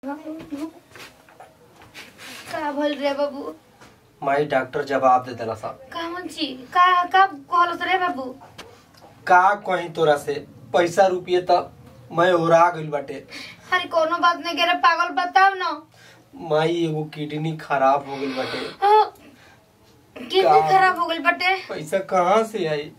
का भइल रे बाबू माई डॉक्टर जवाब दे देला साहब का मंची का का कहलस रे बाबू का कहीं तोरा से पैसा रुपये त मैं ओरा गइल बाटे अरे कोनो बात नहीं करे पागल बताओ ना माई एगो किडनी खराब हो गइल बाटे हाँ, किडनी का? खराब हो गई बटे पैसा कहाँ से आई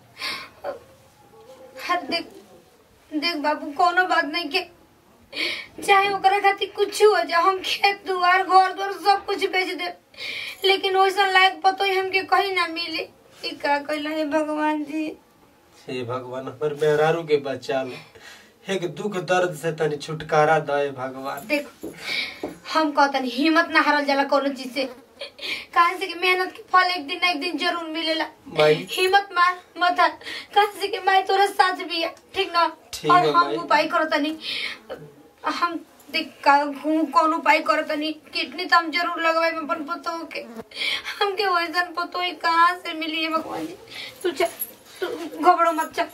हाँ, देख देख बाबू कोनो बात नहीं के चाहे ओकरा खातिर कुछ हो जाए हम खेत दुआर घर द्वार सब कुछ बेच दे लेकिन वैसा लायक पतो ही हमके कहीं ना मिले ई का कहला है भगवान जी हे भगवान हमर मेहरारू के बचा लो एक दुख दर्द से तनी छुटकारा दे भगवान देख हम कहतन हिम्मत ना हारल जाला कोनो चीज से काहे से कि मेहनत के फल एक दिन ना एक दिन जरूर मिलेला माई हिम्मत मार मत हार काहे से कि माई तोरा साथ भी है ठीक ना ठीक और है, हम माई। उपाय करतनी हम देख का हूँ कौन उपाय करतनी किडनी तो हम जरूर लगवाए में अपन पतो के हमके वैसन पतो ही कहाँ से मिली है भगवान जी तू चल तू घबरो मत चल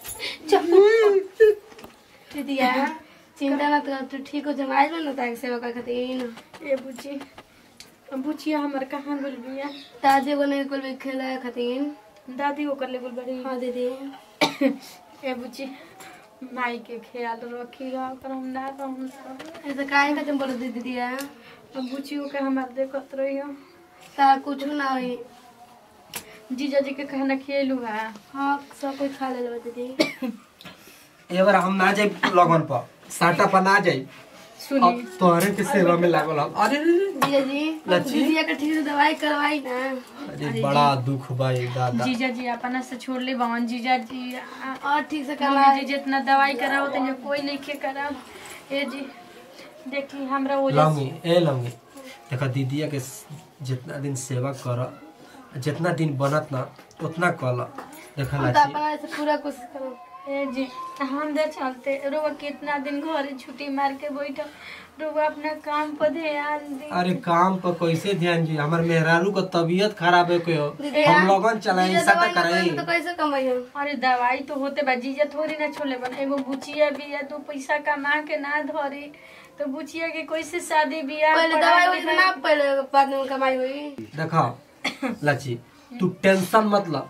चल दिया चिंता मत कर तू ठीक हो जब आज ना ताक सेवा कर खातिर ए बुची बुचिया हमर कहाँ गुल बिया दादी को नहीं कुल भी खेला खातिर दादी ओकर ले गुल बड़ी हाँ दीदी ए बुची माई के ख्याल रखिएगा ओकर हम ना रहूँ ऐसा काहे खातिर बोलो दीदी दिया बुचियो के हमार देखत रहियो तार कुछ ना होई जीजा जी के खाना खिएलू है हाँ सब कुछ खा ले दीदी एबार हम ना जाए लगन पर साटा पर ना जाए सुनी अब तोहरे के सेवा में लागल हम अरे रे रे। दिया जी लच्छी? दीदी का ठीक से दवाई करवाई ना अरे बड़ा दुख भाई दादा जीजा जी अपना से छोड़ ले बवन जीजा जी आ- और ठीक से मम्मी करवाई जी जितना दवाई कराओ तो कोई नहीं के कराओ ए जी देखी हमरा वो लंगी ए लंगी देखा दीदिया के जितना दिन सेवा कर जितना दिन बनत ना उतना कल देखा हम तो लाची अपना ऐसे पूरा कोशिश करो ए जी हम दे चलते रुआ कितना दिन घरे छुट्टी मार के बैठो रुआ अपना काम पर ध्यान दी अरे काम पर कैसे ध्यान जी हमार मेहरारू का तबीयत खराब है क्यों दीदी, हम लोगन चलाए दीदी, सटा दवाई ना कराई करेंगे तो कैसे कमाई हम अरे दवाई तो होते बा जीजा थोड़ी ना छोले बन एगो बुचिया बिया दो पैसा कमा के ना धरी तो बुचिया के कैसे शादी बियाह पहले पढ़ाई दवाई हुई तो ना पहले बाद में कमाई हुई देखा लाची तू टेंशन मत ल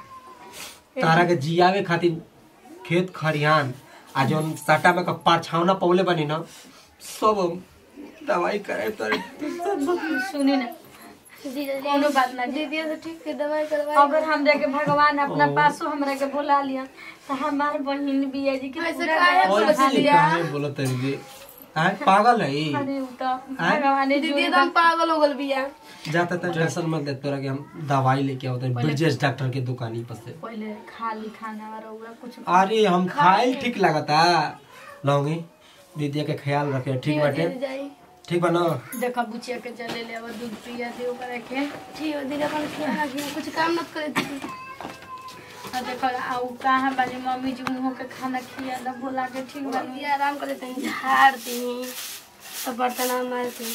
तारा के जियावे खातिर खेत खरिहान आ जौन सटा में का पाछावना पौले बनी ना सब दवाई करे तोरे सुनी ना दीदी कोनो बात ना जी दीदी से ठीक से दवाई करवाई अगर हमरा के भगवान अपना पासो हमरा के बुला लिया तो हमार बहिन बिया जी के ऐसे पूरा काहे घर बोलत संभाल ऐसे लिया। काहे बोलत है रे आय पागल है ई? अरे उ तो भगवान ने दीदी एकदम पागल हो गल बिया जाता था टेंशन मत ले तोरा के हम दवाई लेके आवत ब्रिजेश डॉक्टर के दुकानी पर से पहले खाली खाना और रउआ कुछ अरे हम खाए ठीक लगता लौंगी दीदी के ख्याल रखे ठीक बाटे दीदी जाई ठीक बा ना देखा बुचिया के चले ले और दूध पिया दे ओकरा के ठीक है दीदी अपन ख्याल रखिए कुछ काम मत करे दीदी और देखो आउ कहाँ बानी मम्मी जी मुँह के खाना खिया दा बोला के ठीक बानी दीदी आराम करे तनी झाड़ दी तो बर्तन मारती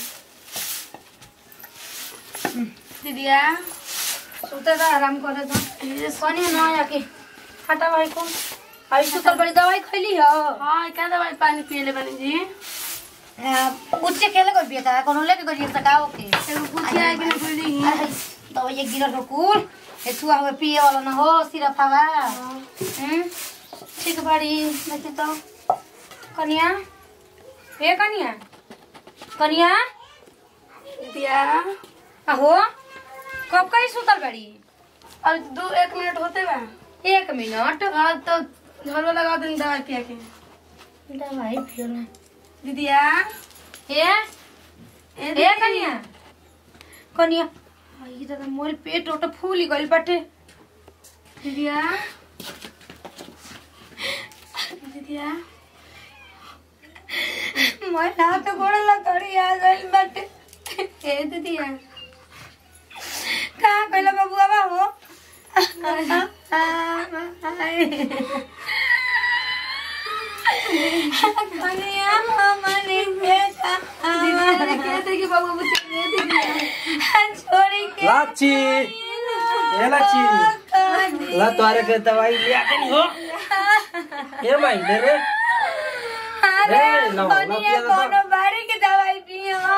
दीदिया सुते तो आराम करे तो कनी ना आके हटा भाई कौन आई सुतल बड़ी दवाई खैली हो हाँ क्या दवाई पानी पिए ले बनी जी उच्चे खेले कोई बिया था कोनो लेके गई सकाओ के एगो पूछिया है कि नहीं बोली दवाई ये गिरल हो कुल ए छुआ हमें पिए वाला ना हो सिरप हवा हम्म ठीक बाड़ी देखी तो कनिया ए कनिया कनिया दीदिया आहो कब कहीं सुतल बड़ी अब दो एक मिनट होते बा एक मिनट हाँ तो झलो लगा दें दवाई पिया के दवाई फिर दीदिया ए ए ए कनिया कनिया आई दादा मोर पेट ओट फूल गइल बाटे दीदिया दीदिया मोर हाथ गोड़ लकड़ी आ गइल बाटे ए दीदिया कहाँ गइल बबुआ बा हो कनिया हमने बेटा दीदिया कहते कि बाबू मुझसे दे दीदिया छोड़ी के लाची ए लाची ला तोरे के दवाई लिया के नहीं हो ए भाई ले रे अरे ए, लो, लो, कनिया पिया लो, कोनो बारी के दवाई पियो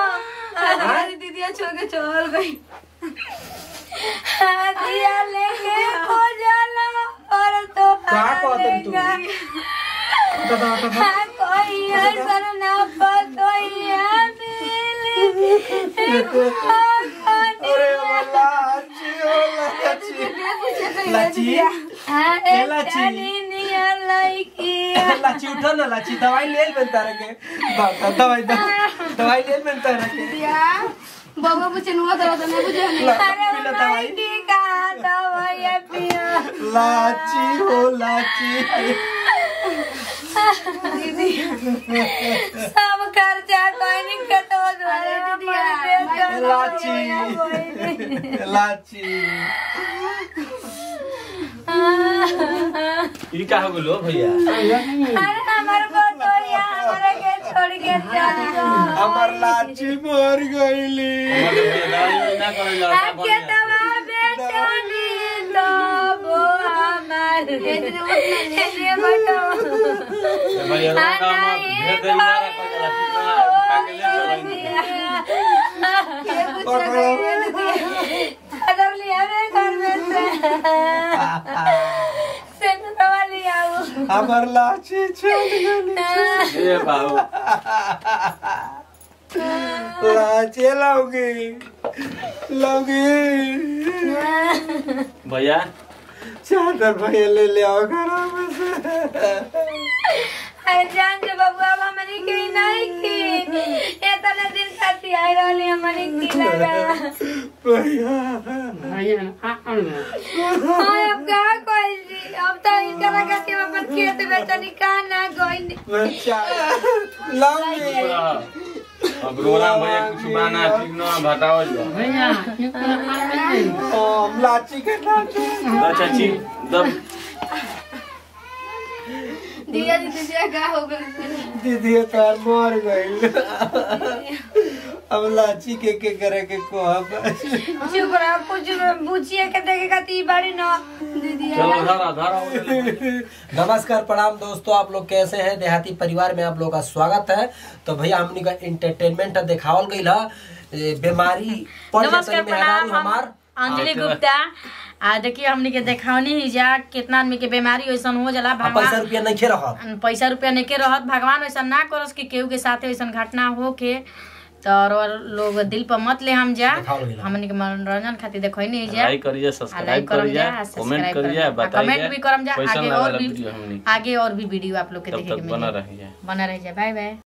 दीदिया छोड़ के चल गई दिया लेके हो जाला और तो का कहतन तू कोई असर ना पतोइया मिली अरे लाची ओ लाची लाची ए, लाची। लाची उठो ना लाची दवाई ले ले तारा के बाबा दवाई दवाई दवाई ले ले तारा के बाबा पूछे नुआ तो तो नहीं बुझे नहीं ला- पीला दवाई लाची हो लाची सब खर्चा कोई नहीं कतो अरे दीदिया, लाची लाची ई का हो गेलो भैया अरे हमारे बतोइया हमारे के छोड़ के चल गो हमर लाची मर गईली हमर भैया दवाई ना करे ला आके दवा बेचनी तो वो हमारे ये बतो भैया का काम भेद दे ना रखो जरा ठीक ना का के ले चलो अगर लिया रे घर में से सेन दवा लिया हमर लाची छोड़ गईली ए बाबू लाची लौगी लौगी भैया चादर भैया ले ले आओ घर में से अरे जान जो बबुआ हमारी की नहीं की ये तने दिन खाती आई रहली हमारी की लगा भैया हाय अब का कोई जी अब तो इनका लगा कि हम अपन खेत बेचनी का ना कोई बच्चा लौगी अब रोना भैया कुछ बाना ठीक ना बताओ जो ओ लाची के लाची अच्छा ची दब दिया जी दीदिया का हो गई दीदी तार मर गई अब लाची के के करे के कहब चुप रहो कुछ बुझिए के देखे खाती बड़ी ना दीदिया चलो धरा धरा नमस्कार प्रणाम दोस्तों आप लोग कैसे हैं देहाती परिवार में आप लोग का स्वागत है तो भैया हमनी का एंटरटेनमेंट दिखावल गई है बीमारी पड़ नमस्कार जातन प्रणाम मेहरारू हम हमार अंजलि गुप्ता आ देखिए हमनी के देखावनी ही जा कितना आदमी के बीमारी वैसन हो जाला आ पैसा भगवान रुपया नहीं रह पैसा रुपया नहीं के रहत भगवान वैसा ना करस कि केहू के साथे वैसन घटना हो के तो और लोग दिल पर मत ले हम जा देखावल गइल। हमनी के मनोरंजन खातिर देखो नहीं जा लाइक करिए आ सब्सक्राइब लाइक करम करिए जा कमेंट सब्सक्राइब करिए करम जा बताइए कमेंट भी करम जा कैसन आगे लागल और भी वीडियो हमनी आगे और भी वीडियो आप लोग के तब देखे तक के बना मिली रहिए बना रह जा बाय बाय